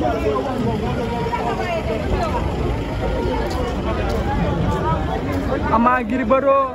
Ama Gris Bordeaux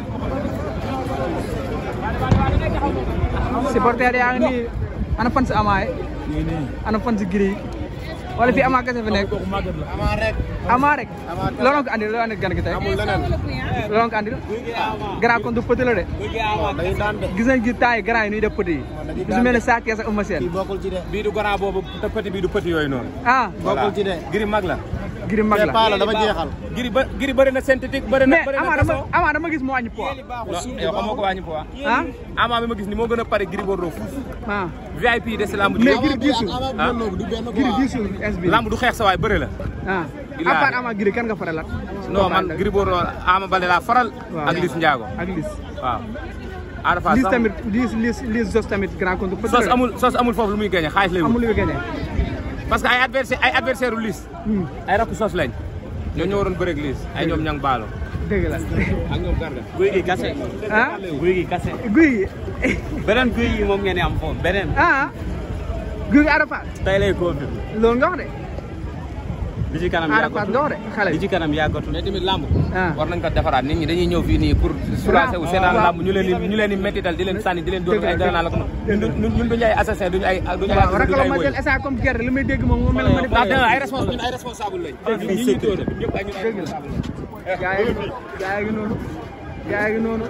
supporter yaa ngi nii ana fan si Ama yi ana fan si Gris wala fii Ama kese fi nekk Ama rek. Ama rek looloo ko andil looloo andil gan gi tey amul leneen. looloo ko andil grand kon du petit la de day daan de. gis nañ gi temps yi grand yi nuy def petit yi su mel ne Sa Thiès ak Eumeu kii Sène bokkul ci de. bii du grand boobu te petit bii du petit yooyu noonu. ah bokkul ci de. giri mag la. Gris mag Te la paa la dafa jeexal. giri ba giri bëri na synthétique bëri na mais bëri na Ama dama façon. Ama dama gis mu wàññi poids non yow xamoo ko wàññi poids. ah Ama bi ma gis ni moo gën a pare giri Bordeaux fuuf. ah VIP de si lamb mais ji. Gris diisul ah Gris diisul es bi lamb du xeex sa waay bëri la. ah Bilaay. à part Ama Gris kan nga faral non man giri Bordeaux Ama Baldé laa faral. Waaw. ak Liss Ndiago ak Liss waaw. Ada Fass Liss am- tamit Liss Liss Liss Jos tamit grand compte petit sos la amul sos amul foofu lu muy gagné xaalis lay wut. amul lu muy gagné parce que ay adversaire ay adversaire u Liss Hmm, ay rakku sos lañ. ñoo ñoo waroon bëreeg Liss ay ñoom ñang baalo. dëgg la ak ñoom Garga. guy gi kase ah guy gi kase guy gi beneen guy gi moom ngeen di am foofu beneen ah guy gi Arafat tey lay confirmé loolu nga wax de li ci kanam Arafat nga yàggatul wax de xale li bi ci kanam yàggatul mais tamit lamb. ah war nañ ko defaraat nit ñi dañuy ñëw fii nii pour soulager wu seetaan waaw. lamb ñu leen di ñu leen di méttital di leen sànni di leen dóor Dëgg la, ay gën a la ko ñun ñun ñun duñu ay assassin duñu ay duñu ay waaw rek duñu la ay ma woy jël esa comme gerte li may dégg moom mu mel ma ndax ne ay responsable ñun ay responsable lañ ñun ñi ñuy dóor ñëpp ay ñun ay responsable lañ gaa yi gaa yi noonu gaa yi noonu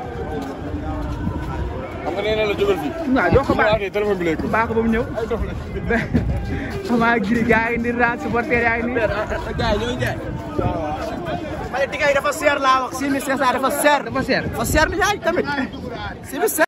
xam nga nee na la jógal fii. waaw doo ko baax téléphone bi lay ko. baax ko ba mu ñëw Ama Gris gaa yi ndi raa supporter yaa ngi nii gars yi ñooy jaay. ma ne tigay dafa seer laa wax. 6500 dafa seer. dafa seer dafa seer ni jaay tamit.